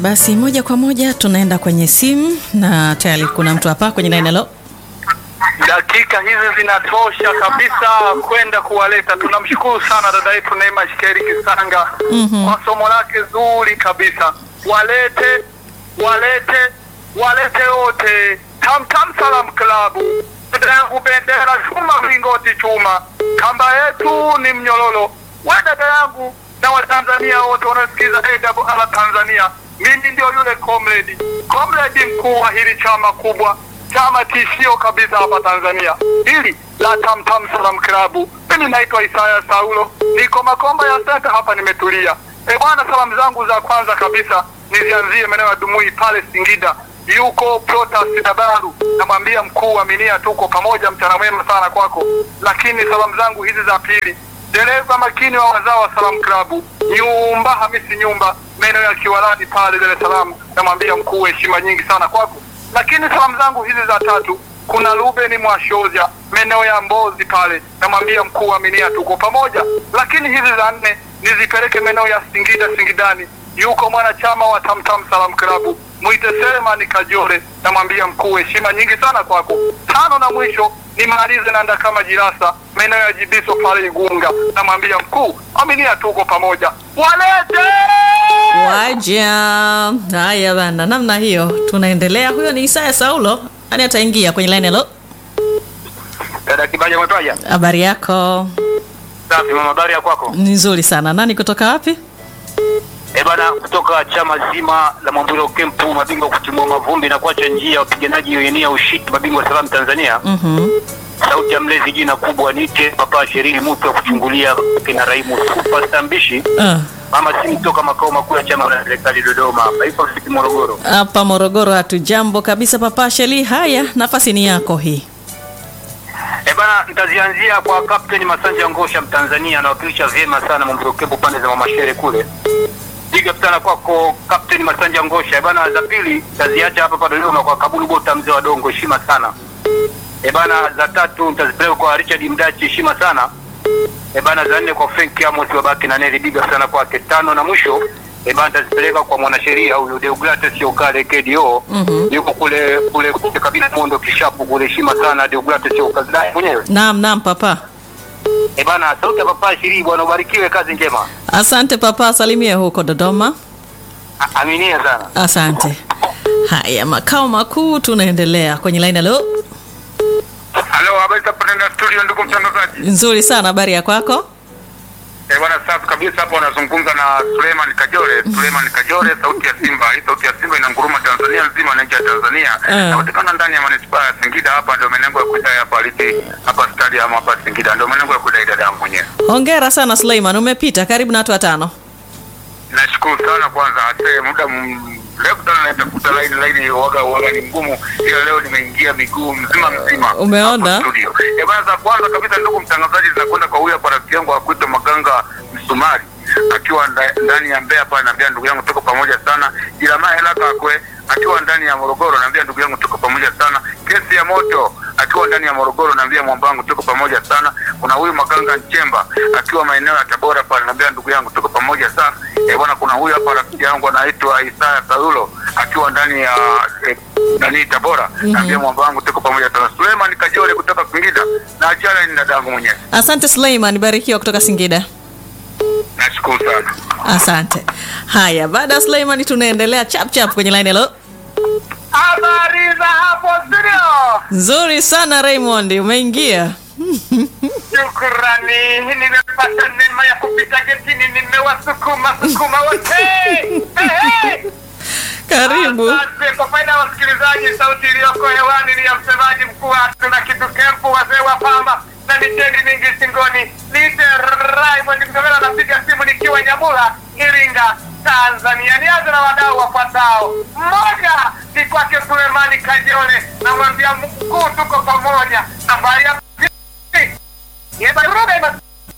basi moja kwa moja tunaenda kwenye simu na tayari kuna mtu hapa kwenye line. Hello. Dakika hizi zinatosha kabisa kwenda kuwaleta. Tunamshukuru sana dada yetu Neema Shikeri Kisanga Mhm. kwa somo lake zuri kabisa. Walete, walete, walete wote Tamtam Salam Klabu, dada yangu bendera chuma, mlingoti chuma, kamba yetu ni mnyororo. We dada yangu na Watanzania wote wanaosikiza AWR Tanzania, mimi ndio yule comrade, comrade mkuu wa hili chama kubwa chama tishio kabisa hapa Tanzania, hili la Tamtam Salam Klabu. Mimi naitwa Isaya Saulo, niko Makomba ya Senta hapa, nimetulia. E bwana, salamu zangu za kwanza kabisa nizianzie maeneo ya Dumui pale Singida, yuko Protas Dabaru, namwambia mkuu, aminia, tuko pamoja, mchana mwema sana kwako. Lakini salamu zangu hizi za pili dereva makini wa wazao wa Salam Klabu, Nyumba Hamisi Nyumba, maeneo ya Kiwalani pale Dar es Salaam, namwambia mkuu, heshima nyingi sana kwako lakini salamu zangu hizi za tatu kuna Ruben Mwashozia maeneo ya Mbozi pale, namwambia mkuu aminia, tuko pamoja. Lakini hizi za nne nizipeleke maeneo ya Singida Singidani, yuko mwanachama wa Tamtam Salam Klabu mwite Selemani Kajore, namwambia mkuu, heshima nyingi sana kwako. Tano na mwisho nimalize na Ndakama Jirasa maeneo ya Jibiso pale Igunga, namwambia mkuu aminia, tuko pamoja. Walete Waja. Haya bana, namna hiyo tunaendelea. Huyo ni Isaya Saulo. Nani ataingia kwenye line? Hello. dada Kibaja Mwetwaja, Habari yako? safi mama, habari ya kwako? Ni nzuri sana. Nani kutoka wapi? E bana, kutoka chama zima la Mwambilo Kempu, mabingwa kutimua mavumbi na kuacha njia wapiganaji wenye ushindi, mabingwa salamu Tanzania. Mhm. Sauti ya mlezi, jina kubwa nite papa Sherini Mutu wa kuchungulia kina Raimu Super Mbishi, Ah, mama simu kutoka makao makuu ya chama la serikali Dodoma, hapa ipo City Morogoro. hapa Morogoro hatujambo kabisa. Papa Sheli, haya nafasi ni yako hii. E bana, nitazianzia kwa Captain Masanja Ngosha, Mtanzania anawakilisha vyema sana Mwambilo Kempu pande za Mamashere kule. Big up sana kwako Captain Masanja Ngosha. E bana, za pili nitaziacha hapa pa Dodoma kwa Kabulu Bota, mzee wa Dongo, heshima sana. E bana, za tatu nitazipeleka kwa Richard Mdachi, heshima sana. E bana, za nne kwa Frank Amos babake na Neli, big up sana kwake. Tano na mwisho e bana, nitazipeleka kwa mwanasheria huyu Deogratias Yokale KDO, Mhm. yuko kule kule kule kabila Mondo Kishapu kule, heshima sana Deogratias Yokale mwenyewe. Naam, naam papa. E bana, sauti ya papa Shiri, bwana ubarikiwe, kazi njema. Asante papa, salimie huko Dodoma. A- Aminia sana. Asante. Haya, makao makuu tunaendelea kwenye line. Hello. Halo, habari za pande na studio, ndugu mtangazaji. Nzuri sana, habari ya kwako? Eh, bwana safi kabisa hapo wanazungumza na Suleiman Kajore. Suleiman Kajore, sauti ya Simba. Hii sauti ya Simba inanguruma Tanzania nzima na nchi ya Tanzania. Eh. Inapatikana ndani ya manispaa ya Singida hapa ndio menengo ya kudai hapa aliti hapa stadium hapa Singida ndio menengo ya kudai dada yangu mwenyewe. Hongera sana Suleiman, umepita karibu na watu watano. Nashukuru sana kwanza, ase muda mrefu sana natafuta line line waga waga ni ngumu, ila leo nimeingia miguu mzima mzima. Umeona? hapa studio. Eh bana, za kwanza kabisa, ndugu mtangazaji, zinakwenda kwa huyu hapa rafiki yangu akuitwa Maganga Msumari akiwa nda- ndani ya Mbeya pale, naambia ndugu yangu tuko pamoja sana. Jiramaa hela kakwe akiwa ndani ya Morogoro, naambia ndugu yangu tuko pamoja sana. Kesi ya moto akiwa ndani ya Morogoro, naambia mwamba wangu tuko pamoja sana. Kuna huyu Maganga Nchemba akiwa maeneo ya Tabora pale, naambia ndugu yangu tuko pamoja sana. Eh bwana, kuna huyu hapa rafiki yangu anaitwa Isaya Saulo akiwa ndani ya eh, ndani Tabora, naambia mwamba wangu tuko pamoja sana. Suleiman Kajore kutoka Singida na achana ni dadangu mwenyewe. Asante Suleiman, barikiwa kutoka Singida. Nashukuru sana. Asante. Haya, baada ya Suleiman tunaendelea chap chap kwenye line. Hello. Habari za hapo studio. Nzuri sana Raymond, umeingia. Shukrani, nimepata neema ya kupita getini, nimewasukuma sukuma wote. Hey, hey. Karibu. Asante kwa faida ya wasikilizaji, sauti iliyoko hewani ni ya msemaji mkuu wa tuna kitu kempu, wazee wa pamba na miteni mingi shingoni. Niite Raymond Mgomera, napiga simu nikiwa Nyamula, Iringa, Tanzania. Nianze na wadau wafuatao. Mmoja ni kwake Sulemani Kajole, namwambia mkuu, tuko pamoja. Nambari ya pili Yebaruga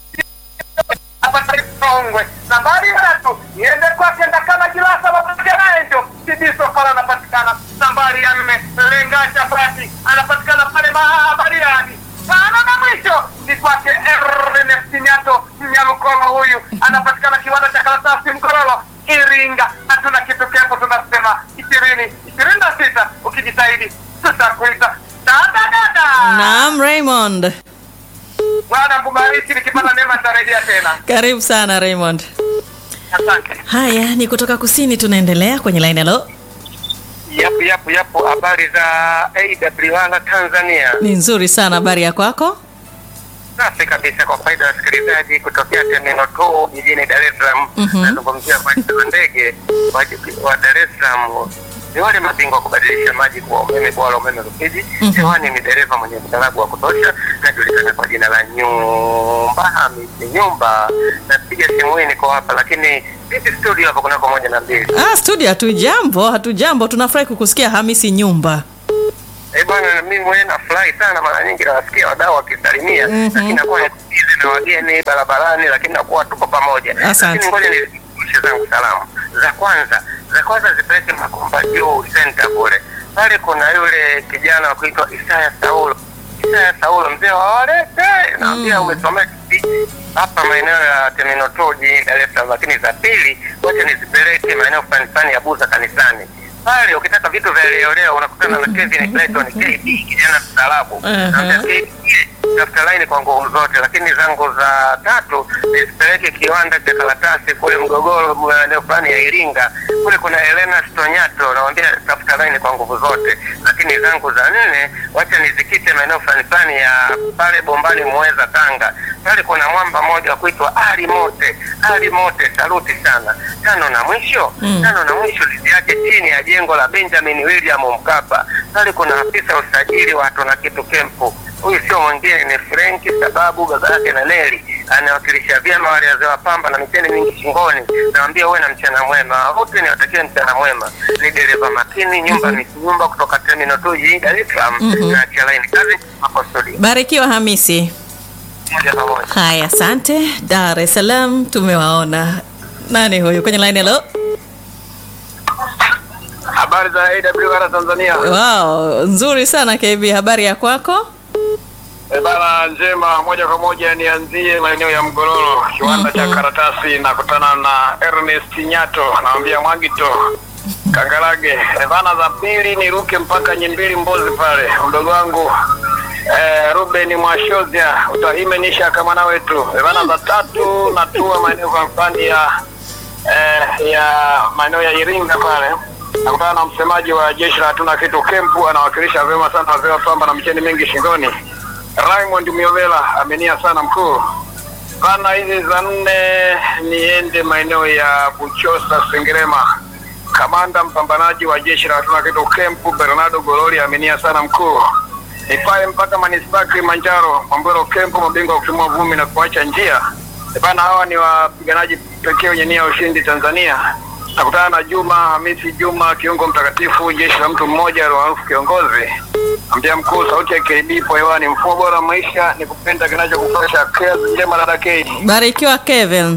Songwe. Nambari ya tatu niende kwake Ndakama Jilasa pamoja naye ndio Sidiso pale anapatikana. Nambari ya nne Lenga Chapati anapatikana pale Mahabariani. Tano na mwisho ni kwake Ernest Nyato Mnyalukomo, huyu anapatikana kiwanda cha karatasi Mkorolo Iringa. Hatuna kitu kepo hapo tunasema ishirini ishirini na sita ukijitahidi tutakuita dada dada. Naam, Raymond. Bwana kubariki, nikipata neema nitarejea tena. Karibu sana Raymond. Asante. Haya, ni kutoka kusini, tunaendelea kwenye line. Hello, Yapo yapo yapo, habari za AWR Tanzania. ni nzuri sana. Habari ya kwako? Safi kabisa, kwa faida ya wasikilizaji kutokea Terminal 2 jijini Dar es Salaam. Mhm. Nazungumzia uwanja wa ndege wa wa Dar es Salaam. Ni wale mabingwa wa kubadilisha maji kuwa umeme, bora umeme Rufiji. Mhm. Hewani ni dereva mwenye mstaarabu wa kutosha, najulikana kwa jina la Nyumba Hamisi Nyumba. Napiga simu hii, niko hapa lakini sisi studio hapa kunako moja na mbili. Ah, studio hatujambo, hatujambo. Tunafurahi kukusikia Hamisi Nyumba. Eh bwana, mimi mwenyewe nafurahi sana, mara nyingi nawasikia wadau wakisalimia, Mhm. lakini nakuwa nikusikize na wageni barabarani, lakini nakuwa tuko pamoja. Asante. Lakini ngoja nizikumbushe zangu salamu za kwanza, za kwanza zipeleke Makomba juu center kule, pale kuna yule kijana wa kuitwa Isaya Saulo. Isaya Saulo, mzee wa walete, naambia umesomea kipi hapa maeneo ya Terminal 2 jijini Dar es Salaam. Lakini za pili, wacha nizipeleke maeneo fulani fulani ya Buza kanisani pale ukitaka vitu vya leo leo unakutana na Kevin Clayton KB kijana mstaarabu. Mhm. Naambia KB, tafuta line kwa nguvu zote, lakini zangu za tatu nisipeleke kiwanda cha karatasi kule Mgogoro, maeneo fulani ya Iringa. Kule kuna Elena Stonyato, naambia tafuta line kwa nguvu zote, lakini zangu za nne wacha nizikite maeneo fulani fulani ya pale Bombani Muweza Tanga. Pale kuna mwamba mmoja wa kuitwa Ali Mote. Ali Mote, saluti sana. Tano na mwisho Mm. tano na mwisho liziache chini ya jengo la Benjamin William Mkapa. Pale kuna afisa usajili wa Hatuna Kitu Kempu. Huyu sio mwingine ni Frenki, sababu baba yake na Neli anawakilisha vyema wale wazee wa pamba na miteni mingi shingoni. Nawambia uwe na mchana mwema, wote niwatakie mchana mwema. Ni dereva makini, nyumba ni nyumba, kutoka Terminal 2 jijini Dar es Salaam Mhm. na Chalaini kazi hapo studio Barikiwa Hamisi. moja kwa moja. Haya, asante. Dar es Salaam tumewaona. Nani huyu kwenye line? Hello. Habari za AWR Tanzania. Wow, nzuri sana KB. Habari ya kwako? E bana, njema. Moja kwa moja nianzie maeneo ya Mgororo, kiwanda cha karatasi. Nakutana na Ernest Nyato, naambia Mwagito Kangarage. E bana, za pili niruke mpaka Nyimbili Mbozi pale, mdogo wangu eh, Ruben Mwashozia utahimenisha kama na wetu. E bana, za tatu natua maeneo kwa mfano ya eh, ya maeneo ya Iringa pale nakutana na msemaji wa jeshi la hatuna kitu kempu, anawakilisha vyema sana wazee wa pamba na mcheni mingi shingoni. Raymond Miovela amenia sana mkuu bana. Hizi za nne niende maeneo ya Buchosa Sengerema, kamanda mpambanaji wa jeshi la hatuna kitu kempu Bernardo Gololi amenia sana mkuu. Nipae mpaka manispaa Kilimanjaro, Mwambwero kempu, mabingwa wa kutimua vumbi na kuacha njia E bana, hawa ni wapiganaji pekee wenye nia ya ushindi Tanzania. Nakutana na Juma Hamisi Juma, kiungo mtakatifu, jeshi la mtu mmoja, maarufu kiongozi. Ambia mkuu, sauti ya KB ipo hewani. Mfumo bora wa maisha ni kupenda kinachokufurahisha. Kazi njema dada K. Barikiwa Kevin.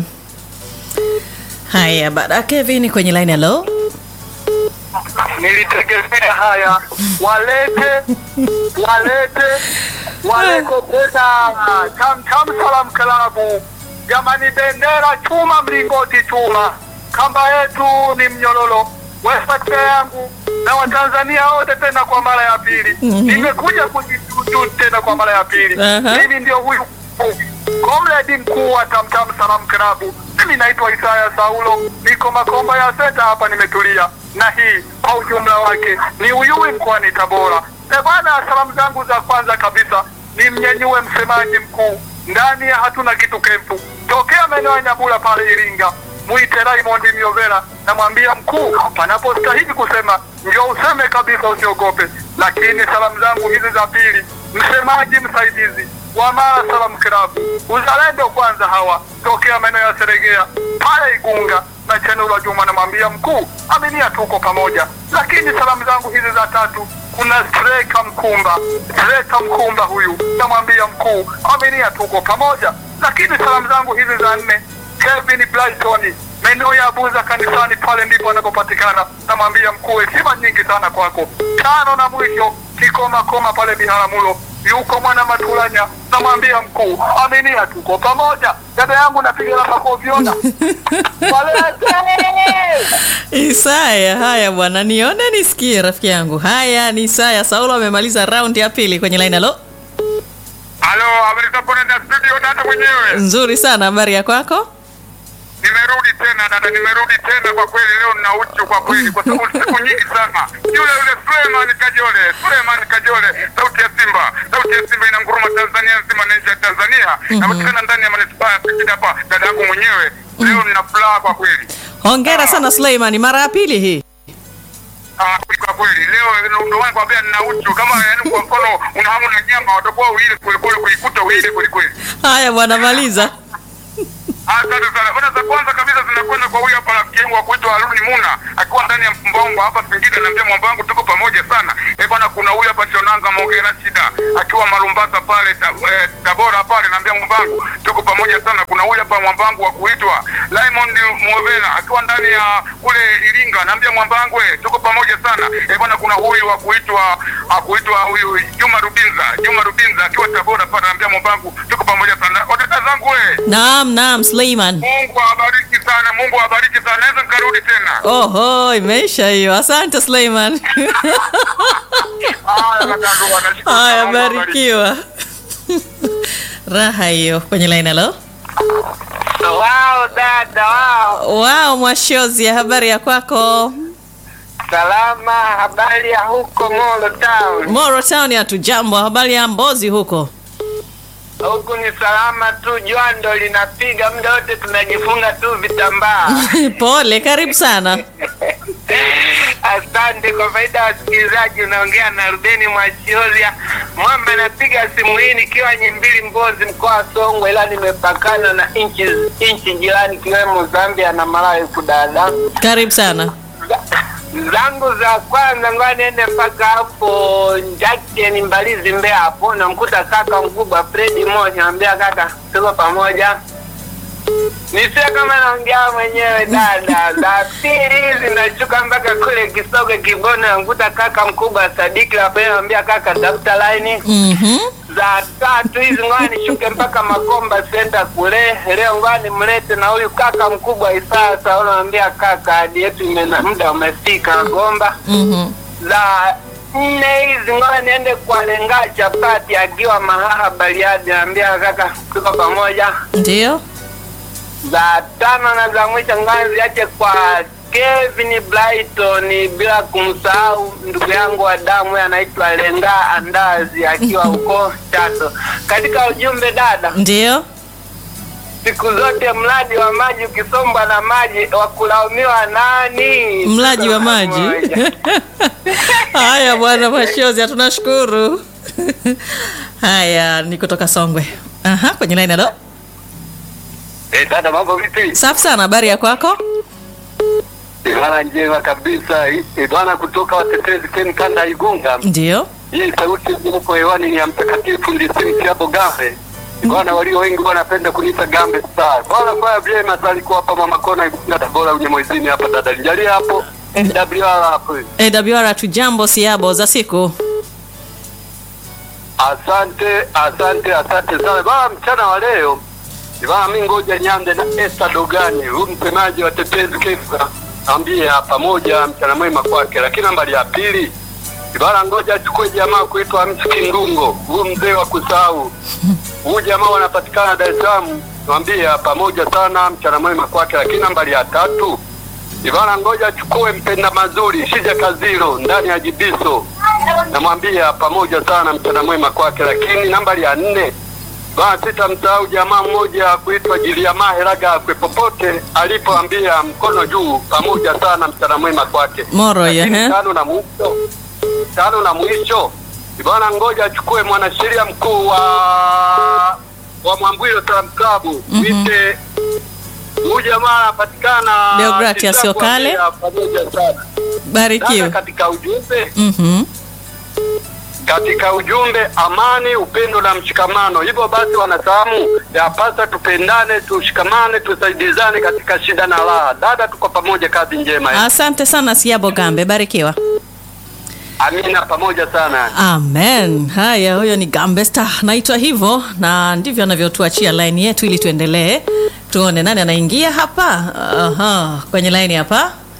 Haya, baada ya Kevin kwenye line. Hello. Nilitegemea haya, walete walete waleko tena Tam Tam Salam Klabu. Jamani, bendera chuma, mlingoti chuma, kamba yetu ni mnyororo. Wefakta yangu na Watanzania wote tena kwa mara ya pili Mhm. nimekuja kujijuju tena kwa mara ya pili. Aha. Mimi ndio huyu komredi mkuu wa Tamtam Salam Klabu. Mimi naitwa Isaya Saulo, niko Makomba ya Seta hapa, nimetulia na hii kwa ujumla wake ni Uyui mkoani Tabora. E bwana, salamu zangu za kwanza kabisa ni mnyenyue msemaji mkuu ndani ya hatuna kitu kempu tokea maeneo ya Nyabula pale Iringa, mwite Raymond Miovera, namwambia mkuu, panapostahili kusema ndio useme kabisa, usiogope. Lakini salamu zangu hizi za pili, msemaji msaidizi wa Mara Salam Klabu, uzalendo kwanza, hawa tokea maeneo ya Seregea pale Igunga na Chenula Juma, namwambia mkuu, aminia tuko pamoja. Lakini salamu zangu hizi za tatu kuna Streka Mkumba, Streka Mkumba huyu, namwambia mkuu, aminia tuko pamoja. Lakini salamu zangu hizi za nne Kevin Brighton maeneo ya Buza kanisani pale ndipo anapopatikana. Namwambia mkuu, heshima nyingi sana kwako. Tano na mwisho Kikoma Koma pale Biharamulo yuko mwana Matulanya, namwambia mkuu, aminia tuko pamoja. Dada yangu napiga la makofi, ona walete Isaya, haya bwana, nione nisikie rafiki yangu. Haya ni Isaya Saulo amemaliza raundi ya pili kwenye line. Halo, Halo, habari za kwenda studio dada mwenyewe. nzuri sana, habari ya kwako? Nimerudi tena dada, nimerudi tena kwa kweli, leo nina uchu kwa kweli, kwa sababu siku nyingi sana. Yule yule Suleiman Kajole, Suleiman Kajole, sauti ya Simba, sauti ya Simba inanguruma Tanzania nzima na nje ya Tanzania. Napatikana ndani ya manispaa ya Singida hapa, dada yangu mwenyewe. Leo nina furaha kwa kweli. Hongera sana Suleiman, mara ya pili hii. Ah, kwa kweli leo ndio maana kwambia nina uchu kama yani, kwa mfano una hamu na nyama, watakuwa uile kweli kweli, kuikuta uile kweli kweli. Haya bwana, maliza. Asante sana. Bwana, za kwanza kabisa zinakwenda kwa huyu hapa rafiki yangu wa kuitwa Haruni Muna akiwa ndani ya Mbongo hapa Singida, naambia mwamba wangu tuko pamoja sana. Eh bwana, kuna huyu hapa Chonanga Mogera Shida akiwa Malumbasa pale ta, eh, Tabora pale, naambia mwamba wangu tuko pamoja sana. Kuna huyu hapa mwamba wangu wa kuitwa Raymond Mwevela akiwa ndani ya kule Iringa, naambia mwamba wangu eh, tuko pamoja sana. Eh bwana, kuna huyu wa kuitwa wa kuitwa huyu Juma Rubinza, Juma Rubinza akiwa Tabora pale, naambia mwamba wangu tuko pamoja sana. Wadada zangu eh Naam, naam Suleiman. Mungu awabariki sana, Mungu awabariki sana. Naweza nikarudi tena. Oho, imeisha hiyo. Asante Suleiman. Haya, nakandua, nashukuru sana, Haya, Mungu awabariki. barikiwa. Raha hiyo kwenye line. Halo, Wao dada, wao wao Mwashozi, habari ya kwako? salama. Habari ya huko Molo Town? Moro Town hatujambo. Habari ya Mbozi huko? Huku ni salama tu, jua ndo linapiga muda wote, tunajifunga tu vitambaa. Pole, karibu sana. Asante kwa faida ya wasikilizaji, unaongea na Rubeni Mwashioria Mwamba. Napiga simu hii nikiwa Nyimbili, Mbozi, mkoa wa Songwe, ila nimepakana na nchi nchi jirani ikiwemo Zambia na Malawi huku dada Karibu sana. zangu za kwanza ngoja niende mpaka hapo Jackson Mbalizi Mbeya hapo namkuta kaka mkubwa Fredi Moja ambia kaka tuko pamoja nisia kama naongea mwenyewe dada za pili hizi nachuka mpaka kule Kisoge Kibono namkuta kaka mkubwa Sadiki Rafael ambia kaka tafuta laini Mhm. za tatu hizi ngoja nishuke mpaka Makomba Center kule. Leo ngoja nimlete na huyu kaka mkubwa Isaya Saulo, anambia kaka, hadi yetu imena muda umefika Gomba. Mhm. Za nne hizi ngoja niende kwa Lenga Chapati akiwa Mahaha Bariadi, anambia kaka, tuko pamoja. Ndio. Za tano na za mwisho ngoja ziache kwa Kevin Brighton, bila kumsahau ndugu yangu wa damu huyu anaitwa Lenga Andazi akiwa huko Chato. Katika ujumbe dada, Ndio. siku zote mradi wa maji ukisombwa na maji wa kulaumiwa nani? Mlaji wa Tuko maji. pamoja. Haya bwana Mwashozi, tunashukuru. Haya, ni kutoka Songwe. Aha, kwenye line. Halo, Eh, dada mambo vipi? safi sana. Habari ya kwako? Bwana njema kabisa. Eh, Bwana kutoka watetezi Ken Kanda Igunga. Ndio. Hii sauti iliyoko hewani ni ya mtakatifu Ndisimti hapo Gambe. Bwana walio wengi wanapenda kuniita Gambe Star. Bwana kwa vyema alikuwa hapa mama kona Igunga Tabora unyemwezini hapa dada. Nijalie hapo. WR hapo. AWR tujambo siabo za siku. Asante, asante, asante sana bana. Mchana wa leo bana, mimi ngoja nianze na Esther Dogani, huyu msemaji wa tetezi Kefka, ambie pamoja mchana mwema kwake. Lakini nambari ya pili bana, ngoja achukue jamaa kuitwa Hamisi Kindungo, huyu mzee wa kusahau. Huyu jamaa wanapatikana Dar es Salaam, mwambie pamoja sana, mchana mwema kwake. Lakini nambari ya tatu Ivana ngoja achukue mpenda mazuri Shija Kaziro ndani ya Jibiso, namwambia pamoja sana, mchana mwema kwake. Lakini nambari ya nne bana, sitamsahau jamaa mmoja kuitwa Jiliama Helaga kwe popote alipoambia mkono juu, pamoja sana, mchana mwema kwake. Moro ya, Lakini eh? tano na mwisho, tano na mwisho bana, ngoja achukue mwanasheria mkuu wa wa Mwambwilo Salam Club Mhm. wite huyu jamaa anapatikana Deogratias Kitabu Okale. Mbeya, pamoja sana Sasa Barikiwe. katika ujumbe Mhm. katika ujumbe amani, upendo na mshikamano. Hivyo basi, wanasamu yapasa tupendane, tushikamane, tusaidizane katika shida na raha. Dada, tuko pamoja, kazi njema. Asante sana Siabo Gambe, barikiwa. Amina, pamoja sana. Amen. Haya, huyo ni Gambesta, naitwa hivyo, na ndivyo anavyotuachia line yetu ili tuendelee, tuone nani anaingia hapa. Aha, kwenye line hapa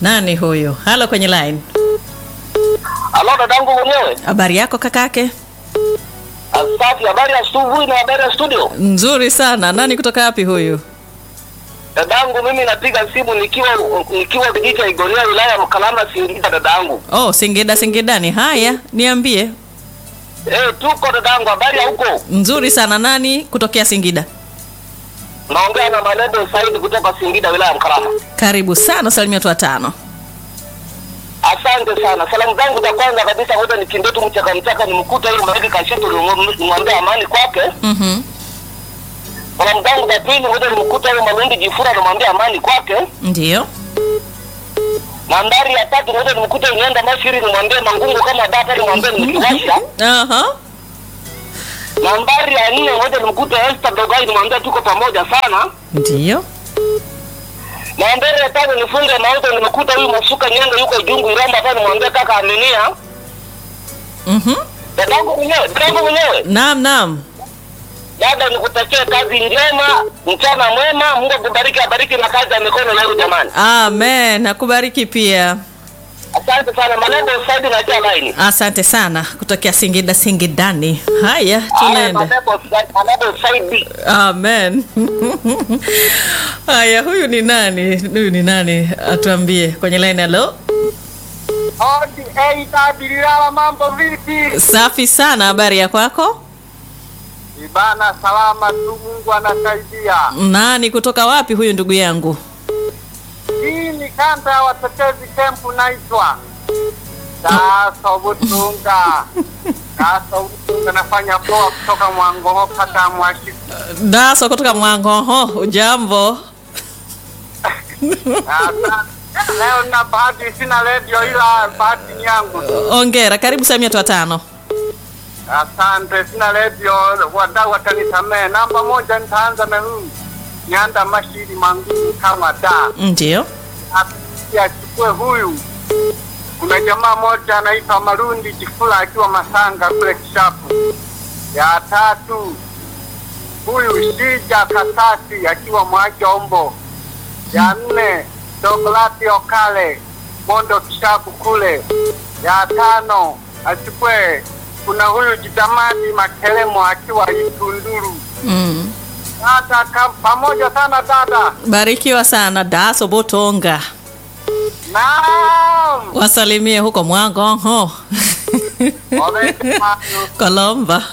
Nani huyu? Halo kwenye line. Halo dadangu mwenyewe. Habari yako kakake? Asante, habari ya asubuhi na habari ya studio. Nzuri sana. Nani kutoka wapi huyu? Dadangu mimi napiga simu nikiwa nikiwa kijiji cha Igonia wilaya ya Mkalama Singida dadangu. Oh, Singida Singidani. Haya, niambie. Eh, tuko dadangu, habari ya huko? Nzuri sana. Nani kutokea Singida? Naongea na Malendo Saidi kutoka Singida wilaya ya Mkalama. Karibu sana, salimia watu watano. Asante sana. Salamu zangu za kwanza kabisa ngoja nikimbie tu mchaka mchaka nimkuta yule mwanamke kashetu nimwambie amani kwake. Mhm. Salamu zangu za pili ngoja nimkuta yule mwanamke Jifura nimwambie amani kwake. Ndio. Nambari ya tatu ngoja nimkute nienda Mashiri nimwambie mangungu kama data nimwambie nikiwasha. Aha. Nambari ya nne ngoja nimkute Esther Dogai nimwambie tuko pamoja sana. Ndio. Nambari ya tano nifunge mauzo nimekuta huyu Masuka Nyanga yuko Jungu Iramba hapa nimwambie kaka aminia. Mhm. Dadangu mwenyewe, dadangu mwenyewe. Naam, naam. Dada nikutakia kazi njema, mchana mwema, Mungu akubariki abariki na kazi ya mikono yangu jamani. Amen. Nakubariki pia. Asante sana maneno Saidi na tia line. Asante sana kutokea Singida Singidani. Haya, tunaenda. Maneno Saidi. Amen. Haya, huyu ni nani? Huyu ni nani? Atuambie kwenye line. Hello. Odi eita bilala, mambo vipi? Safi sana, habari ya kwako? Ibana salama tu, Mungu anasaidia. Nani kutoka wapi huyu ndugu yangu? Hii ni kanda ya watetezi kempu naitwa Daso Butunga. Daso Butunga nafanya poa kutoka Mwangoho kata ya Mwashiku. Daso kutoka Mwangoho. Ujambo? Asante. Leo nina bahati, sina redio ila bahati ni yangu. tu. Ongera, karibu Samia watu watano. Asante, sina redio, wadau watanisamee. Namba moja nitaanza na huyu Nyanda Mashiri Mangumu kama da Ndio. achukue huyu. Kuna jamaa moja anaitwa Marundi Jifula akiwa Masanga kule Kishapu. Ya tatu huyu Shija Kasasi akiwa Mwajombo. Ya nne Doglati Okale Mondo Kishapu kule. Ya tano achukue kuna huyu Jitamadi Makelemo akiwa Itunduru. Mm. Dada kam- pamoja sana dada. Barikiwa sana Daso Botonga. Naam. Wasalimie huko Mwangoho. Wamesema Kolomba.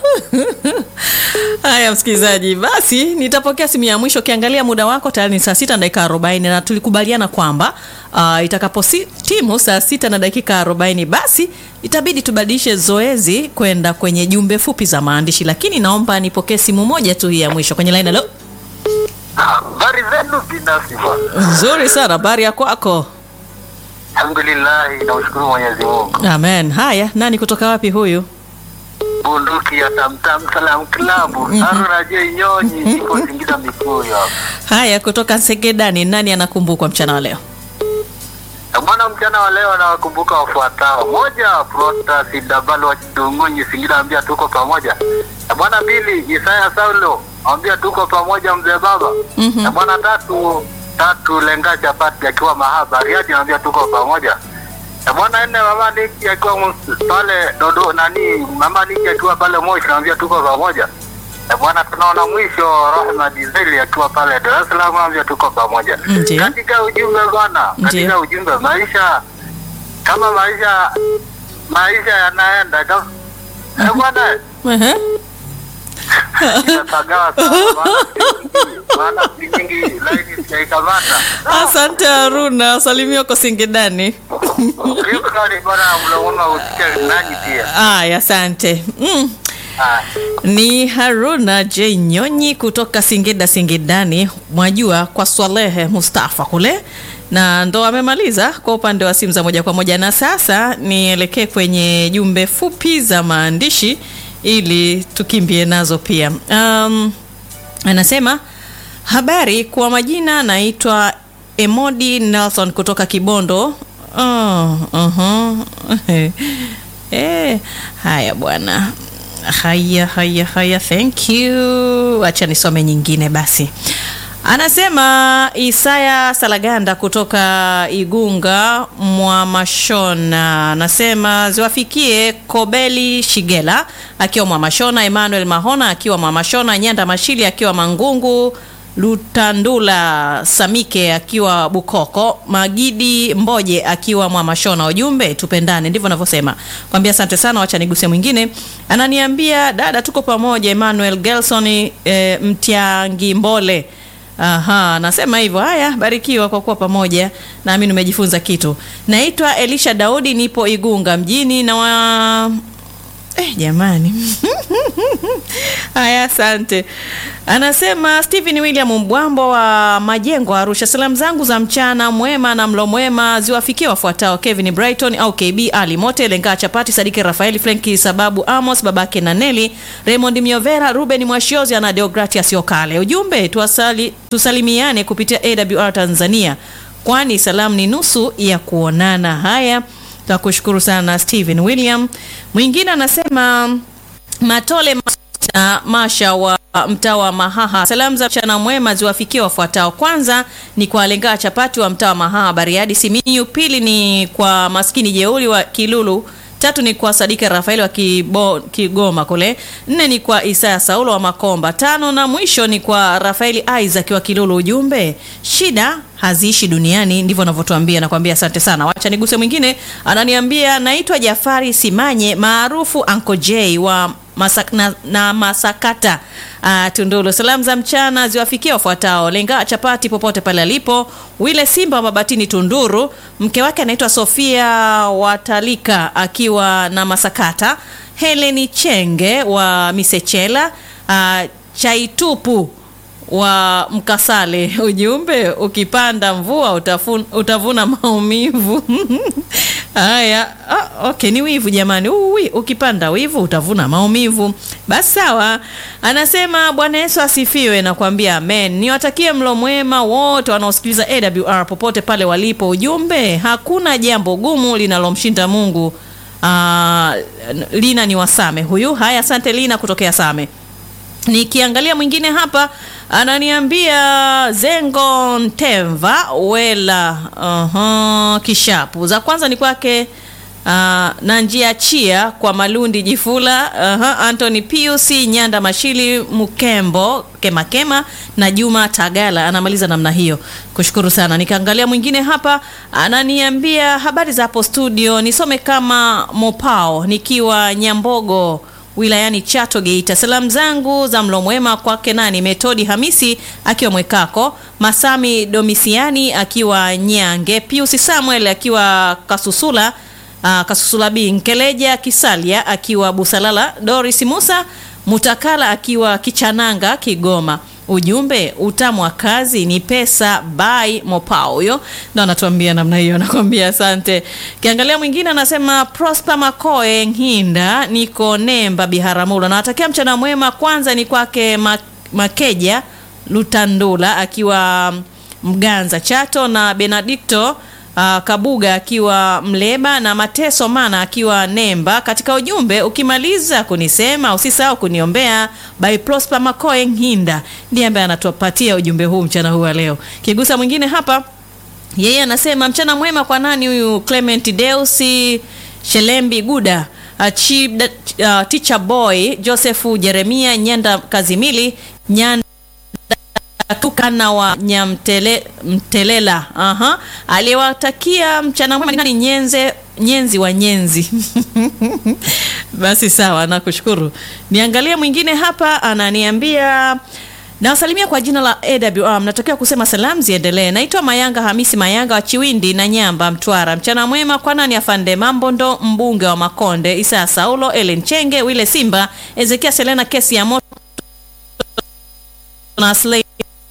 Haya msikilizaji, basi nitapokea simu ya mwisho. Ukiangalia muda wako tayari ni saa sita na dakika arobaini na tulikubaliana kwamba uh, itakapo si, timu saa sita na dakika arobaini basi itabidi tubadilishe zoezi kwenda kwenye jumbe fupi za maandishi, lakini naomba nipokee simu moja tu hii ya mwisho kwenye line. Hello, habari zenu binafsi bwana. nzuri sana, habari ya kwako? Alhamdulillah, namshukuru Mwenyezi Mungu. Amen. Haya, nani kutoka wapi huyu? Bunduki ya Tamtam Salam Klabu, Haruna J Nyonyi, ipo Singida Mikuyu hapa. Haya, kutoka Segedani, nani anakumbukwa mchana wa leo? Na Bwana, mchana wa leo nawakumbuka wafuatao: moja, Protasi Dabalo wa Kidungunyi, Singida, ambia tuko pamoja. Na bwana, mbili, Isaya Saulo, ambia tuko pamoja, mzee baba. Mhm. Na bwana, tatu, tatu Lenga Chapati akiwa Mahaba Riadi, ambia tuko pamoja. Na bwana, nne, mama Niki akiwa mus- pale Dodo, nani, mama Niki akiwa pale Moshi, naambia tuko pamoja. Na bwana, tunaona mwisho Rahma Dizeli akiwa pale Dar es Salaam, ambia tuko pamoja. Ndiyo. Katika ujumbe bwana, katika Ndiyo. ujumbe maisha kama maisha maisha yanaenda kama eh bwana Ehe. inasagawa sana maana maana nyingi laini sijaikamata. Asante Haruna, wasalimia uko Singidani. Shukrani bwana, mnaona usikia nani pia. Aya, asante. Mm. Ah, Ni Haruna J Nyonyi kutoka Singida Singidani, mwajua kwa Swalehe Mustafa kule, na ndo amemaliza kwa upande wa simu za moja kwa moja, na sasa nielekee kwenye jumbe fupi za maandishi ili tukimbie nazo pia. Um, anasema habari, kwa majina naitwa Emodi Nelson kutoka Kibondo. Oh, uh-huh. Eh, haya bwana. Haya haya haya, thank you. Acha nisome nyingine basi. Anasema Isaya Salaganda kutoka Igunga Mwamashona, anasema ziwafikie Kobeli Shigela akiwa Mwamashona, Emmanuel Mahona akiwa Mwamashona, Nyanda Mashili akiwa Mangungu, Lutandula Samike akiwa Bukoko, Magidi Mboje akiwa Mwamashona. Ujumbe tupendane, ndivyo anavyosema. Kwambia asante sana, wacha niguse mwingine. Ananiambia dada, tuko pamoja. Emmanuel Gelson e, Mtiangi Mbole Aha, nasema hivyo. Haya, barikiwa kwa kuwa pamoja nami, nimejifunza kitu. Naitwa Elisha Daudi, nipo Igunga mjini na wa eh, jamani haya, asante. Anasema Stephen William Mbwambo wa Majengo Arusha, salamu zangu za mchana mwema na mlo mwema ziwafikie wafuatao: Kevin Brighton au KB Ali Mote, Lenga Chapati, Sadiki Rafaeli, Frenki Sababu, Amos babake na Neli, Raymond Miovera, Ruben Mwashiozi na Deogratias Yokale. Ujumbe tuwasali, tusalimiane kupitia AWR Tanzania, kwani salamu ni nusu ya kuonana. Haya, tunakushukuru sana Stephen William. Mwingine anasema Matole Masha, Masha wa mtaa wa Mahaha, salamu za mchana mwema ziwafikie wafuatao. Kwanza ni kwa Lengaa Chapati wa mtaa wa Mahaha, Bariadi Simiyu. Pili ni kwa maskini jeuli wa Kilulu. Tatu ni kwa Sadika Rafaeli wa Kibo, Kigoma kule. Nne ni kwa Isaya Saulo wa Makomba. Tano na mwisho ni kwa Rafaeli Isaac wa Kilulu. Ujumbe, shida haziishi duniani, ndivyo anavyotuambia. Nakwambia asante sana. Wacha niguse mwingine, ananiambia naitwa Jafari Simanye maarufu Uncle J wa Masak, na, na Masakata uh, Tunduru. Salamu za mchana ziwafikia wafuatao: Lenga Chapati popote pale alipo, Wile Simba wa Mabatini Tunduru, mke wake anaitwa Sofia Watalika akiwa na Masakata, Heleni Chenge wa Misechela, uh, Chaitupu wa Mkasale. Ujumbe, ukipanda mvua utafun, utavuna maumivu. Haya, ah, okay, ni wivu jamani. Uwi, ukipanda wivu utavuna maumivu. Basi sawa. Anasema Bwana Yesu asifiwe na kuambia amen. Niwatakie mlo mwema wote wanaosikiliza AWR popote pale walipo. Ujumbe, hakuna jambo gumu linalomshinda Mungu. Ah, Lina ni wasame huyu. Haya, asante Lina kutokea Same. Nikiangalia mwingine hapa ananiambia Zengo Ntemva Wela uh-huh, Kishapu. Za kwanza ni kwake uh, na njia chia kwa Malundi Jifula uh-huh, Anthony Pius Nyanda Mashili Mukembo Kemakema na Juma Tagala. Anamaliza namna hiyo, kushukuru sana. Nikaangalia mwingine hapa ananiambia habari za hapo studio, nisome kama Mopao nikiwa Nyambogo wilayani Chato Geita. Salamu zangu za mlo mwema kwake nani Metodi Hamisi akiwa Mwekako, Masami Domisiani akiwa Nyange, Pius Samuel akiwa Kasusula uh, Kasusula B, Nkeleja Kisalia akiwa Busalala, Doris Musa Mutakala akiwa Kichananga Kigoma. Ujumbe, utamu wa kazi ni pesa. Bai Mopao huyo ndo anatuambia namna hiyo, nakwambia asante. Kiangalia mwingine anasema Prosper Makoe Nhinda, niko Nemba Biharamulo, nawatakia mchana mwema. Kwanza ni kwake Makeja Lutandula akiwa Mganza Chato na Benedicto Uh, Kabuga akiwa Mleba na Mateso Mana akiwa Nemba. Katika ujumbe, ukimaliza kunisema usisahau kuniombea. By Prosper Makoe Nhinda ndiye ambaye anatupatia ujumbe huu mchana huu wa leo. Kigusa mwingine hapa, yeye anasema mchana mwema kwa nani huyu? Clement Deusi Shelembi Guda Achib, uh, Teacher Boy Joseph Jeremia Nyanda Kazimili Nyanda tukana wa Nyamtele Mtelela aha, aliwatakia mchana mwema nani? Nyenze Nyenzi wa Nyenzi basi sawa, nakushukuru. Niangalie mwingine hapa, ananiambia nawasalimia kwa jina la AWR, mnatokea kusema salamu ziendelee. Naitwa Mayanga Hamisi Mayanga wa Chiwindi na Nyamba, Mtwara. Mchana mwema kwa nani? Afande Mambondo, mbunge wa Makonde, Isa Saulo, Ellen Chenge, Wile Simba, Ezekia Selena, kesi ya moto na Slay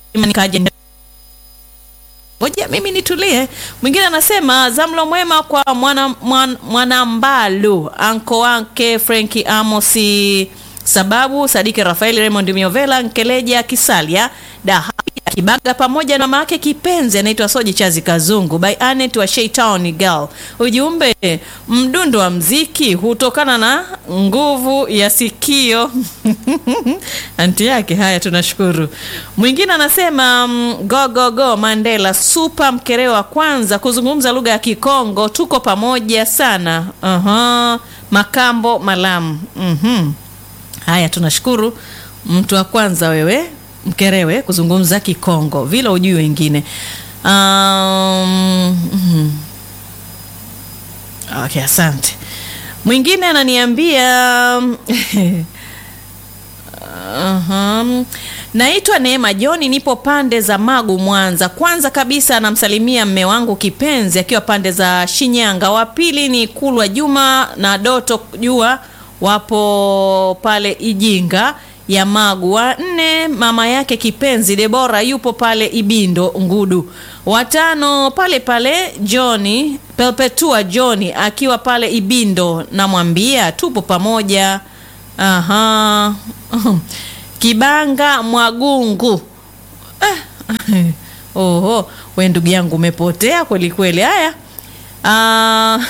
Ngoja mimi nitulie. Mwingine anasema zamlo mwema kwa mwana, mwana, mwanambalu anko wake Franki Amosi sababu Sadiki Rafaeli Raymond Miovela Nkeleja Kisalia Dahabi akiwa Kibaga pamoja na mama yake kipenzi anaitwa Soji Chazi Kazungu by Anet wa Shaytown Girl. Ujumbe, mdundo wa mziki hutokana na nguvu ya sikio. Anti yake, haya, tunashukuru. Mwingine anasema mm, go go go Mandela super mkereo wa kwanza kuzungumza lugha ya Kikongo, tuko pamoja sana. Aha, Makambo Malamu. Mhm. Haya, tunashukuru mtu wa kwanza wewe Mkerewe kuzungumza Kikongo vile ujui wengine. Um, mhm. Okay, asante. Mwingine ananiambia Uhum. Naitwa Neema Joni, nipo pande za Magu, Mwanza. Kwanza kabisa anamsalimia mme wangu kipenzi akiwa pande za Shinyanga. Wa pili ni Kulwa Juma na Doto Jua, wapo pale Ijinga ya Magu. Wa nne mama yake kipenzi Debora yupo pale Ibindo Ngudu. Watano pale pale Joni Perpetua Joni akiwa pale Ibindo, namwambia tupo pamoja. Aha. Kibanga Mwagungu. Eh. Oho, we ndugu yangu umepotea kweli kweli. Haya. Ah.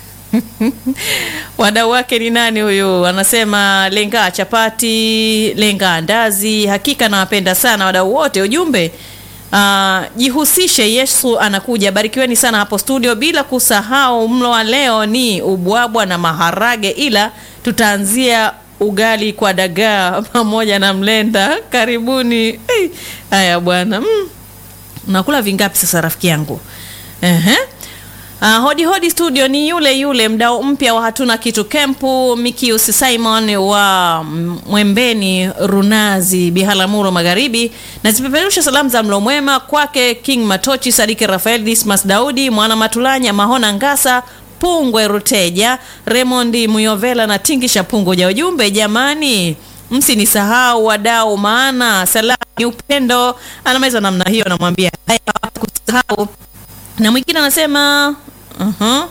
Wadau wake ni nani huyu? Anasema lenga chapati, lenga andazi. Hakika nawapenda sana wadau wote. Ujumbe Uh, jihusishe, Yesu anakuja. Barikiweni sana hapo studio, bila kusahau mlo wa leo ni ubwabwa na maharage, ila tutaanzia ugali kwa dagaa pamoja na mlenda. Karibuni. Eh, Haya bwana, mm. Unakula vingapi sasa rafiki yangu? Ehe. Uh, hodi hodi studio ni yule yule mdao mpya wa hatuna kitu kempu Mikius Simon wa Mwembeni Runazi Biharamulo Magharibi, na zipeperusha salamu za mlo mwema kwake King Matochi Sadiki Rafael Dismas Daudi Mwana Matulanya Mahona Ngasa Pungwe Ruteja Raymond Muyovela na Tingisha Punguja. Ujumbe jamani, msinisahau wadau, maana salamu ni upendo. Anamaliza namna hiyo, namwambia haya kusahau na mwingine anasema uh-huh.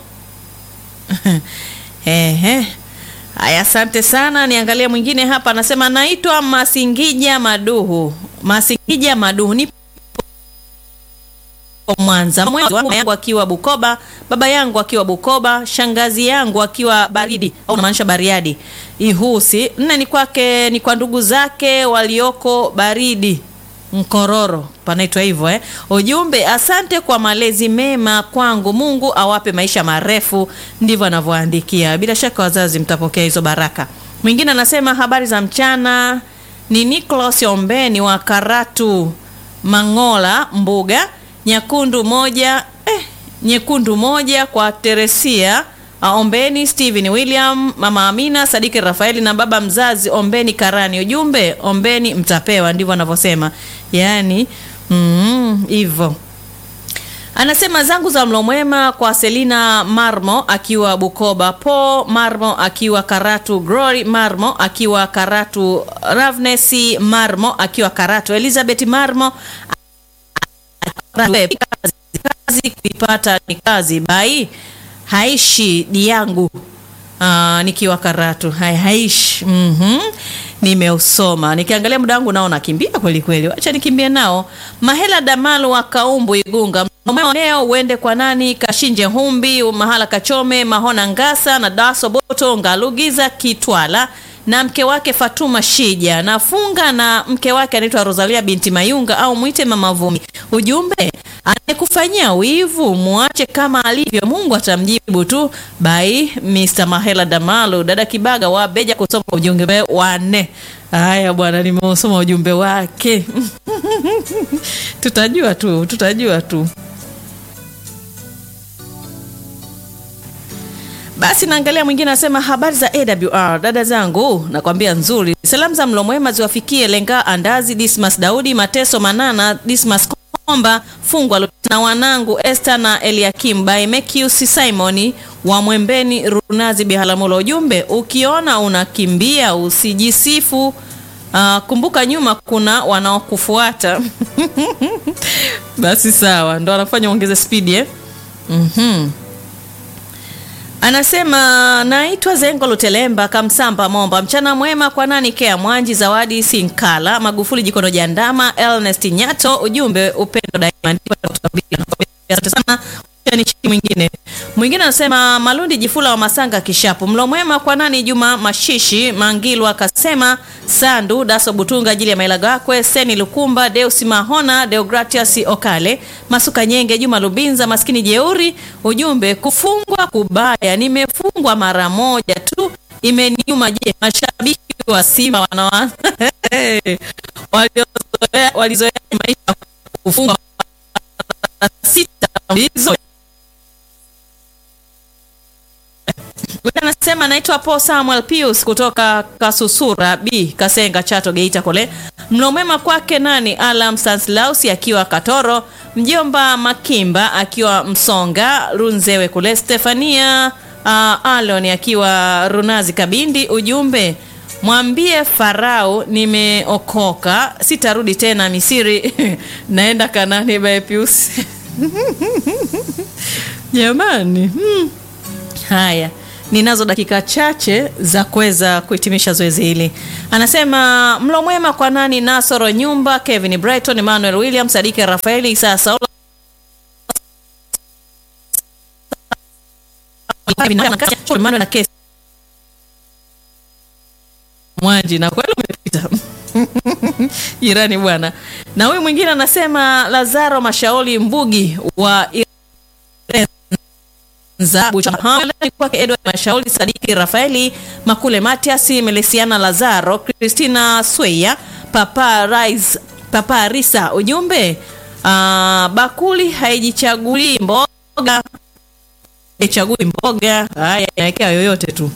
Ehe. Haya, asante sana. Niangalie mwingine hapa, anasema naitwa Masingija Maduhu. Masingija Maduhu, nipo Mwanza. Mama yangu akiwa Bukoba, baba yangu akiwa Bukoba, shangazi yangu akiwa Baridi au unamaanisha Bariadi Ihusi. Nne ni kwake, ni kwa ndugu zake walioko Baridi Mkororo panaitwa hivyo eh. Ujumbe, asante kwa malezi mema kwangu, Mungu awape maisha marefu. Ndivyo anavyoandikia. Bila shaka wazazi mtapokea hizo baraka. Mwingine anasema habari za mchana, ni Nicholas Ombeni wa Karatu Mangola Mbuga nyekundu moja eh, nyekundu moja kwa Teresia Ombeni, Steven William, mama Amina, Sadiki Rafaeli na baba mzazi Ombeni Karani. Ujumbe, ombeni mtapewa, ndivyo anavyosema. Yaani hivyo mm, anasema zangu za mlo mwema kwa Selina Marmo akiwa Bukoba, Po Marmo akiwa Karatu, Glory Marmo akiwa Karatu, Ravnesi Marmo akiwa Karatu, Elizabeth Marmo kazi kuipata ni kazi bai haishi di yangu uh, nikiwa Karatu hai, haishi mm-hmm. Nimeusoma nikiangalia muda wangu nao nakimbia kweli kweli, wacha nikimbie nao. Mahela Damalu wa Kaumbu Igunga, leo uende kwa nani? Kashinje Humbi mahala Kachome Mahona Ngasa na Daso Boto Ngalugiza Kitwala na mke wake Fatuma Shija nafunga na mke wake anaitwa Rosalia binti Mayunga au mwite Mama Vumi. Ujumbe, anayekufanyia wivu muache kama alivyo, Mungu atamjibu tu. Bai Mr. Mahela Damalu, dada Kibaga wa Beja kusoma ujumbe wanne. Haya bwana, nimeusoma ujumbe wake tutajua tu, tutajua tu. Basi naangalia mwingine anasema habari za AWR dada zangu, nakwambia nzuri. Salamu za mlo mwema ziwafikie Lenga Andazi, Dismas Daudi, Mateso Manana, Dismas Komba, Fungwa na wanangu Esther na Eliakim by Mekius Simoni wa Mwembeni Runazi Biharamulo. Ujumbe, ukiona unakimbia usijisifu. Uh, kumbuka nyuma kuna wanaokufuata. Basi sawa, ndo anafanya ongeze spidi eh? Mhm. Anasema naitwa Zengo Lutelemba Kamsamba Momba, mchana mwema kwa nani Kea Mwanji, Zawadi Sinkala, Magufuli Jikono Jandama, Ernest Nyato. Ujumbe upendo daima. Asante sana. Ni chiki mwingine mwingine anasema Malundi Jifula wa Masanga Kishapu, mlo mwema kwa nani Juma Mashishi Mangilu akasema Sandu Daso Butunga ajili ya Mailagakwe Seni Lukumba Deus Mahona Deogratias Okale Masuka Nyenge Juma Lubinza maskini jeuri. Ujumbe kufungwa kubaya, nimefungwa mara moja tu imeniuma. Je, mashabiki wa Simba wanawa walizoea walizoea maisha kufungwa sita hizo Anasema naitwa Paul Samuel Pius kutoka Kasusura B Kasenga Chato Geita kule. Mlo mwema kwake nani Alam Stanislaus akiwa Katoro, mjomba Makimba akiwa Msonga Runzewe kule, Stefania uh, Alon akiwa Runazi Kabindi. Ujumbe mwambie Farao nimeokoka, sitarudi tena Misiri naenda Kanani by Pius. Jamani, hmm. Haya, ninazo dakika chache za kuweza kuhitimisha zoezi hili. Anasema mlo mwema kwa nani? Nasoro Nyumba, Kevin Brighton, Emmanuel William, Sadike Rafaeli, Isa Saula na kesi Mwanji na kweli umepita jirani bwana. Na huyu mwingine anasema Lazaro Mashauri Mbugi wa kwake Edward Mashauri, Sadiki Rafaeli Makule, Matias Melesiana, Lazaro Christina Sweya, Papa Rise, Papa Risa. Ujumbe uh, bakuli haijichaguli mboga, haichagui mboga. Haya, nawekea yoyote tu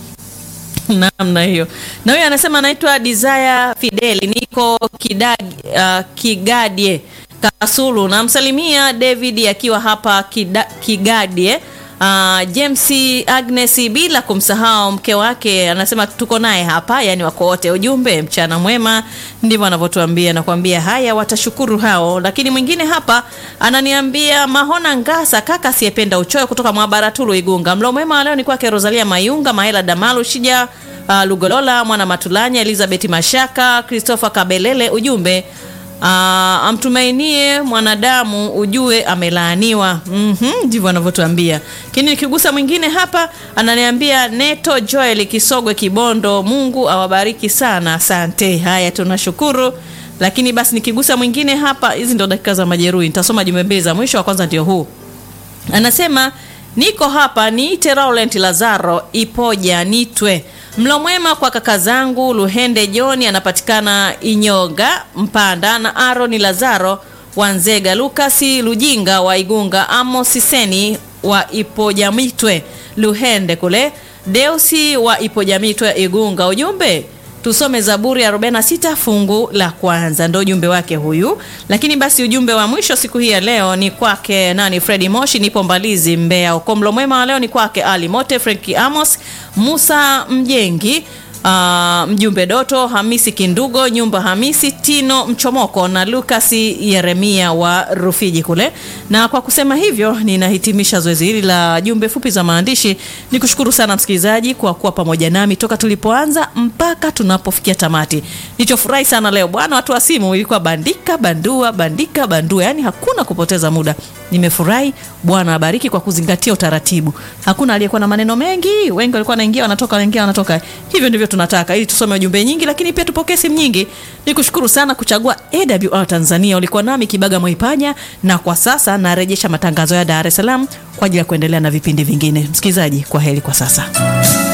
namna hiyo. Na huyo anasema anaitwa Desire Fideli, niko Kidagi, uh, Kigadie Kasulu. Namsalimia David akiwa hapa Kida, Kigadie Uh, James Agnes bila kumsahau mke wake, anasema tuko naye hapa, yani wako wote. Ujumbe mchana mwema, ndivyo anavyotuambia. Nakwambia haya, watashukuru hao. Lakini mwingine hapa ananiambia Mahona Ngasa, kaka asiyependa uchoyo, kutoka Mwabara Tulu Igunga. Mlo mwema leo ni kwake Rosalia Mayunga, Maela Damalu, Shija uh, Lugolola, Mwana Matulanya, Elizabeth Mashaka, Christopher Kabelele. Ujumbe Uh, amtumainie mwanadamu ujue amelaaniwa. Ndivyo mm anavyotuambia. Lakini nikigusa mwingine hapa ananiambia Neto Joel Kisogwe Kibondo, Mungu awabariki sana, asante. Haya, tunashukuru. Lakini basi nikigusa mwingine hapa, hizi ndo dakika za majeruhi, nitasoma jumbe mbili za mwisho. Wa kwanza ndio huu, anasema niko hapa niite Laurent Lazaro Ipoja nitwe Mlo mwema kwa kaka zangu Luhende Joni anapatikana Inyoga Mpanda na Aaron Lazaro Wanzega, Lukasi Lujinga wa Igunga, Amos Seni wa Ipojamitwe Luhende kule, Deusi wa Ipojamitwe Igunga. Ujumbe tusome Zaburi 46 fungu la kwanza, ndo ujumbe wake huyu. Lakini basi ujumbe wa mwisho siku hii ya leo ni kwake nani? Fredi Moshi, nipo Mbalizi, Mbeya. Uko mlo mwema wa leo ni kwake Ali Mote, Frenki Amos, Musa Mjengi, uh, mjumbe Doto Hamisi Kindugo, nyumba Hamisi Tino Mchomoko na Lukasi Yeremia wa Rufiji kule. Na kwa kusema hivyo, ninahitimisha zoezi hili la jumbe fupi za maandishi. Nikushukuru sana msikilizaji kwa kuwa pamoja nami toka tulipoanza mpaka tunapofikia tamati. Nilichofurahi sana leo bwana, watu wa simu ilikuwa bandika bandua, bandika bandua, yani hakuna kupoteza muda. Nimefurahi. Bwana abariki kwa kuzingatia utaratibu. Hakuna aliyekuwa na maneno mengi, wengi walikuwa wanaingia wanatoka, wanaingia wanatoka. Hivyo ndivyo tunataka ili tusome ujumbe nyingi, lakini pia tupokee simu nyingi. Nikushukuru sana kuchagua AWR Tanzania. Ulikuwa nami Kibaga Mwaipanya, na kwa sasa narejesha matangazo ya Dar es Salaam kwa ajili ya kuendelea na vipindi vingine. Msikilizaji, kwa heri kwa sasa.